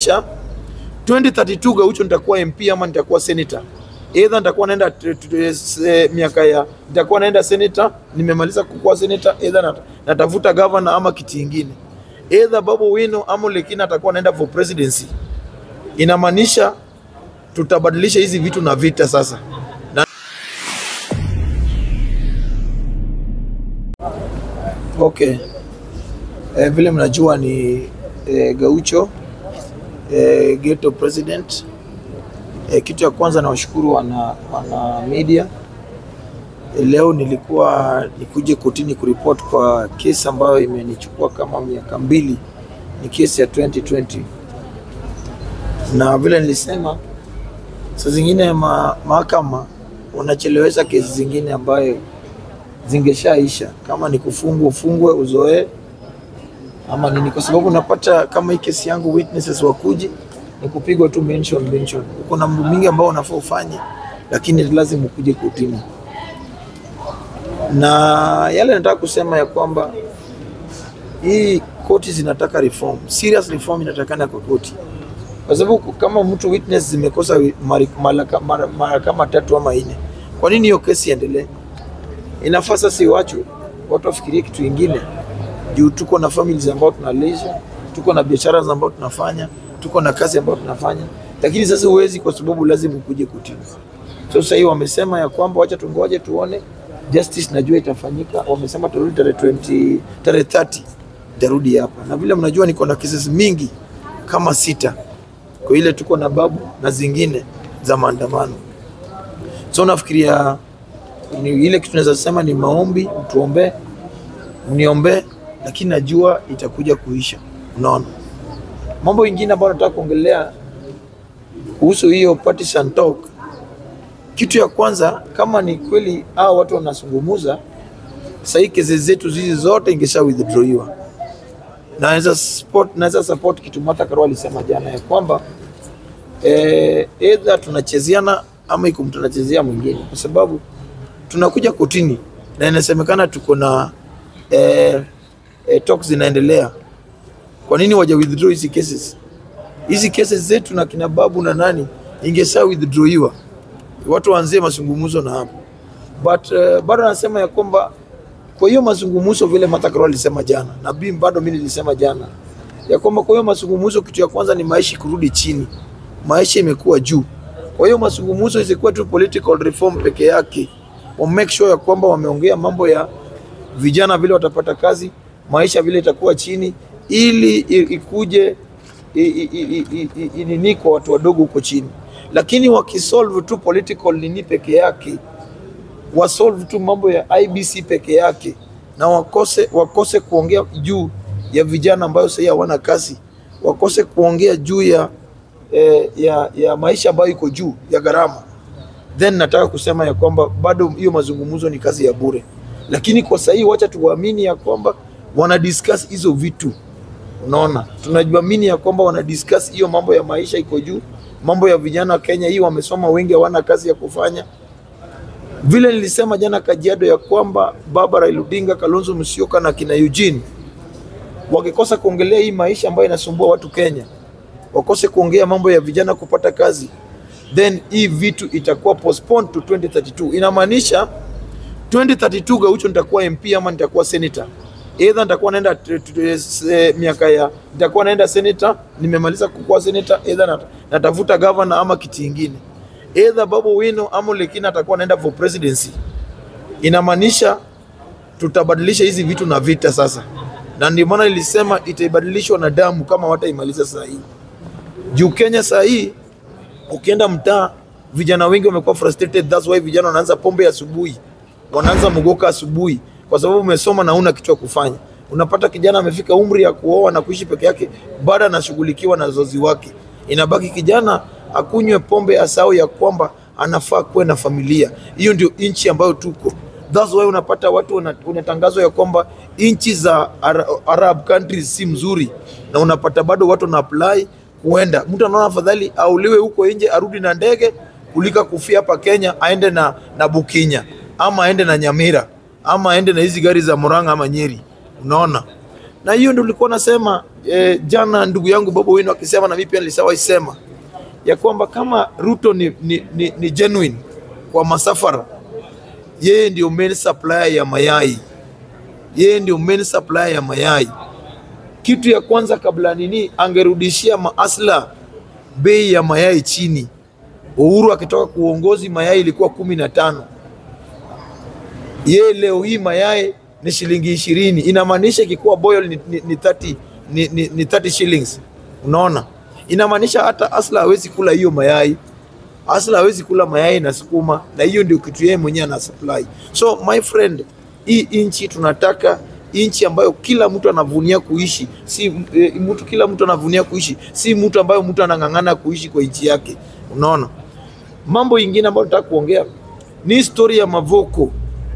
inamaanisha 2032 Gaucho nitakuwa MP ama nitakuwa senator. Either nitakuwa naenda t- t- t- miaka ya nitakuwa naenda senator, nimemaliza kukuwa senator, either nat, natafuta governor ama kiti ingine. Either Babu Wino ama Lekina atakuwa naenda for presidency. Inamaanisha tutabadilisha hizi vitu na vita sasa. Na okay. Eh, vile mnajua ni eh, Gaucho eh, ghetto president. Eh, kitu ya kwanza nawashukuru wana, wana media eh, leo nilikuwa nikuje kotini kuripoti kwa kesi ambayo imenichukua kama miaka mbili, ni kesi ya 2020 na vile nilisema, saa zingine ma, mahakama wanachelewesha kesi zingine ambayo zingeshaisha, kama ni kufungwa ufungwe uzoee ama nini, kwa sababu unapata kama hii kesi yangu witnesses wakuji ni kupigwa tu mention mention. Uko na mambo mingi ambao unafaa ufanye, lakini lazima ukuje kotini. Na yale nataka kusema ya kwamba hii koti zinataka reform, serious reform inatakana kwa koti, kwa sababu kama mtu witness zimekosa wi- mara mara mara- mara kama tatu ama nne, kwa nini hiyo kesi iendelee? Inafaa sasa iwachwe, watu wafikirie kitu ingine juu tuko na families ambao tunalisha, tuko na biashara ambao tunafanya, tuko na kazi ambayo tunafanya, lakini sasa huwezi kwa sababu lazima ukuje kotini. So sasa hii wamesema ya kwamba wacha tungoje tuone justice, najua itafanyika. Wamesema turudi tarehe 20 tarehe 30 tarudi hapa, na vile mnajua niko na cases mingi kama sita kwa ile tuko na babu na zingine za maandamano. So nafikiria ni ile kitu naweza sema ni maombi, mtuombee mniombee, lakini najua itakuja kuisha. Unaona, mambo ingine ambayo nataka kuongelea kuhusu hiyo partisan talk. Kitu ya kwanza, kama ni kweli hao watu wanazungumuza sahii, kesi zetu hizi zote ingesha withdrawiwa. Naweza support, naweza support kitu Martha Karua alisema jana ya kwamba eh, either tunachezeana ama iko mtu anachezea mwingine, kwa sababu tunakuja kotini na inasemekana tuko na eh, eh, talks zinaendelea. Kwa nini waja withdraw hizi cases? Hizi cases zetu na kina babu na nani ingesaa withdrawiwa, watu waanzie mazungumzo na hapo, but uh, bado anasema ya kwamba kwa hiyo mazungumzo vile Martha Karua alisema jana na bi bado mimi nilisema jana ya kwamba kwa hiyo mazungumzo, kitu ya kwanza ni maisha kurudi chini, maisha imekuwa juu. Kwa hiyo mazungumzo isikuwa tu political reform peke yake, wa make sure ya kwamba wameongea mambo ya vijana vile watapata kazi, maisha vile itakuwa chini, ili i- ikuje i- i- i- i- i- i- nini kwa watu wadogo huko chini. Lakini wakisolve tu political nini peke yake, wasolve tu mambo ya IBC peke yake na wakose, wakose kuongea juu ya vijana ambayo sahii hawana kazi, wakose kuongea juu ya, eh, ya, ya maisha ambayo iko juu ya gharama, then nataka kusema ya kwamba bado hiyo mazungumzo ni kazi ya bure. Lakini kwa sahii wacha tuwaamini ya kwamba wana discuss hizo vitu. Unaona, tunajiamini ya kwamba wana discuss hiyo mambo ya maisha iko juu, mambo ya vijana wa Kenya hii wamesoma wengi hawana kazi ya kufanya. Vile nilisema jana Kajiado ya kwamba Baba Raila Odinga, Kalonzo Musyoka na kina Eugene wakikosa kuongelea hii maisha ambayo inasumbua watu Kenya, wakose kuongea mambo ya vijana kupata kazi, then hii vitu itakuwa postponed to 2032. Inamaanisha 2032 Gaucho nitakuwa MP ama nitakuwa senator. Either nitakuwa naenda t- t- s- eh, miaka ya nitakuwa naenda senator, nimemaliza kukuwa senator, either nat, natafuta governor ama kiti ingine. Either Babu Wino ama Lekina atakuwa naenda for presidency. Inamaanisha tutabadilisha hizi vitu na vita sasa, na ndio maana nilisema itaibadilishwa na damu kama wataimaliza saa hii. Juu Kenya saa hii ukienda mtaa, vijana wengi wamekuwa frustrated. That's why vijana wanaanza pombe asubuhi, wanaanza mugoka asubuhi, kwa sababu umesoma na una kitu ya kufanya. Unapata kijana amefika umri ya kuoa na kuishi peke yake, bado anashughulikiwa na wazazi wake. Inabaki kijana akunywe pombe, asahau ya kwamba anafaa kuwe na familia. Hiyo ndio nchi ambayo tuko. That's why unapata watu wana- unatangazwa ya kwamba nchi za Ara- Arab countries si mzuri, na unapata bado watu wana apply kuenda. Mtu anaona afadhali auliwe huko nje arudi na ndege kulika kufia hapa Kenya, aende na, na Bukinya ama aende na Nyamira ama aende na hizi gari za Murang'a ama Nyeri. Unaona, na hiyo ndio nilikuwa nasema eh, jana ndugu yangu Bobo Wino akisema na mimi pia nilishawahi sema ya kwamba kama Ruto ni, ni, ni, ni genuine kwa masafara, yeye ndio main supplier ya mayai, yeye ndio main supplier ya mayai. Kitu ya kwanza kabla nini, angerudishia maasla bei ya mayai chini. Uhuru akitoka kuongozi mayai ilikuwa kumi na tano yeye leo hii mayai ni shilingi ishirini inamaanisha ikikuwa boil ni, ni, ni, 30, ni, ni, ni 30 shillings unaona inamaanisha hata asla hawezi kula hiyo mayai asla hawezi kula mayai na sukuma na hiyo ndio kitu yeye mwenyewe ana supply so my friend hii inchi tunataka inchi ambayo kila mtu anavunia kuishi si e, mtu kila mtu anavunia kuishi si mtu ambayo mtu anang'ang'ana kuishi kwa nchi yake unaona mambo ingine ambayo nataka kuongea ni historia ya Mavoko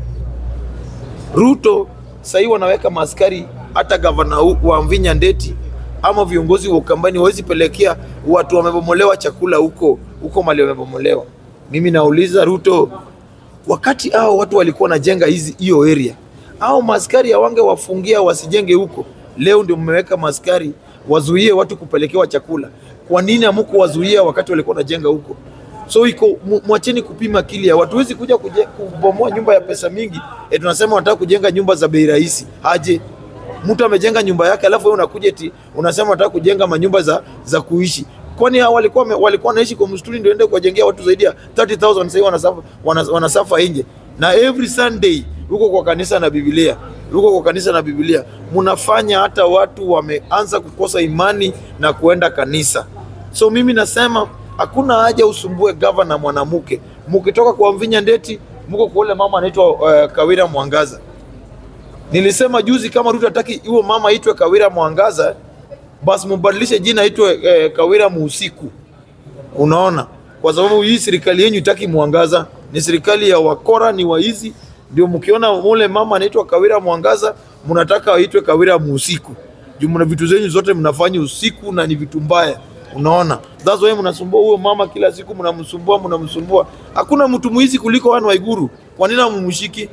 Ruto sahii wanaweka maaskari hata gavana hu- wa Mvinya Ndeti ama viongozi wa Ukambani hawezi pelekea watu wamebomolewa chakula huko huko mali wamebomolewa. Mimi nauliza Ruto, wakati hao watu walikuwa wanajenga hizi hiyo area, hao maaskari hawange wafungia wasijenge huko. Leo ndio mmeweka maaskari wazuie watu kupelekewa chakula. Kwa nini hamuku wazuia wakati walikuwa wanajenga huko? So iko mu- mwacheni kupima akili ya watu. Huwezi kuja kuje, kubomoa nyumba ya pesa mingi e, tunasema wanataka kujenga nyumba za bei rahisi. Aje mtu amejenga nyumba yake, alafu wewe unakuja eti unasema unataka kujenga manyumba za za kuishi. Kwani hao walikuwa wame- walikuwa wanaishi kwa msituni, ndio ende kuwajengea watu zaidi ya 30000 sasa hivi wanasafa wana- wanasafa nje, na every Sunday huko kwa kanisa na Biblia huko kwa kanisa na Biblia mnafanya hata watu wameanza kukosa imani na kuenda kanisa. So mimi nasema hakuna haja usumbue gavana mwanamke. Mkitoka kwa Mvinya Ndeti, mko kwa ule mama anaitwa uh, Kawira Mwangaza. Nilisema juzi kama Ruto hataki huyo mama aitwe Kawira Mwangaza, basi mbadilishe jina aitwe eh, Kawira Muusiku. Unaona, kwa sababu hii serikali yenyu itaki Mwangaza, ni serikali ya wakora, ni waizi. Ndio mkiona mule mama anaitwa Kawira Mwangaza, mnataka aitwe Kawira Muusiku juu mna vitu zenyu zote mnafanya usiku na ni vitu mbaya. Unaona, that's why mnasumbua huyo mama kila siku, mnamsumbua mnamsumbua. Hakuna mtu mwizi kuliko Anne Waiguru, kwa nini hamumshiki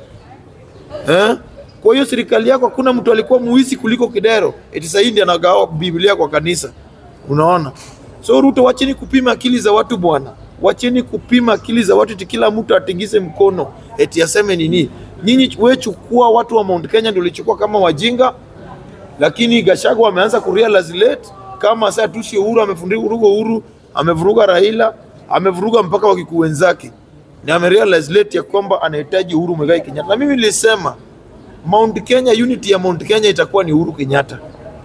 eh? Kwa hiyo serikali yako hakuna mtu alikuwa muizi kuliko Kidero, eti sasa hii ndiye anagawa Biblia kwa kanisa. Unaona? So Ruto, wacheni kupima akili za watu bwana, wacheni kupima akili za watu eti kila mtu atingise mkono eti aseme nini. Nyinyi wewe chukua watu wa Mount Kenya ndio ulichukua kama wajinga, lakini Gachagua wameanza kurealize late kama sasa tusi Uhuru amefunduka Uhuru amevuruga Raila amevuruga mpaka wakikuu wenzake na amerealize late ya kwamba anahitaji Uhuru Muigai Kenyatta. Na mimi nilisema Mount Kenya, unity ya Mount Kenya itakuwa ni Uhuru Kenyatta,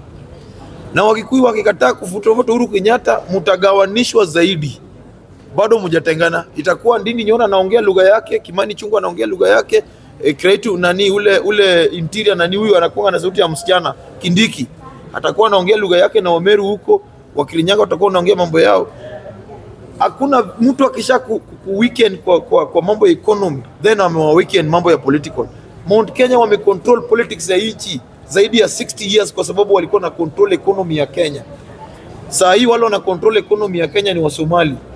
na Wakikuyu wakikataa kufuta Uhuru Kenyatta, mtagawanishwa zaidi, bado mjatengana. Itakuwa Ndindi Nyoro anaongea lugha yake, Kimani Chungwa anaongea lugha yake, e, Kretu nani ule ule interior nani huyu anakuwa na sauti ya msichana Kindiki atakuwa anaongea lugha yake, na Wameru huko Wakirinyaga watakuwa wanaongea mambo yao hakuna mtu akisha ku, ku, ku weekend kwa, kwa, kwa mambo ya economy then amewa weekend mambo ya political. Mount Kenya wame control politics ya nchi zaidi ya 60 years kwa sababu walikuwa na control economy ya Kenya. Saa hii wale wana control economy ya Kenya ni Wasomali.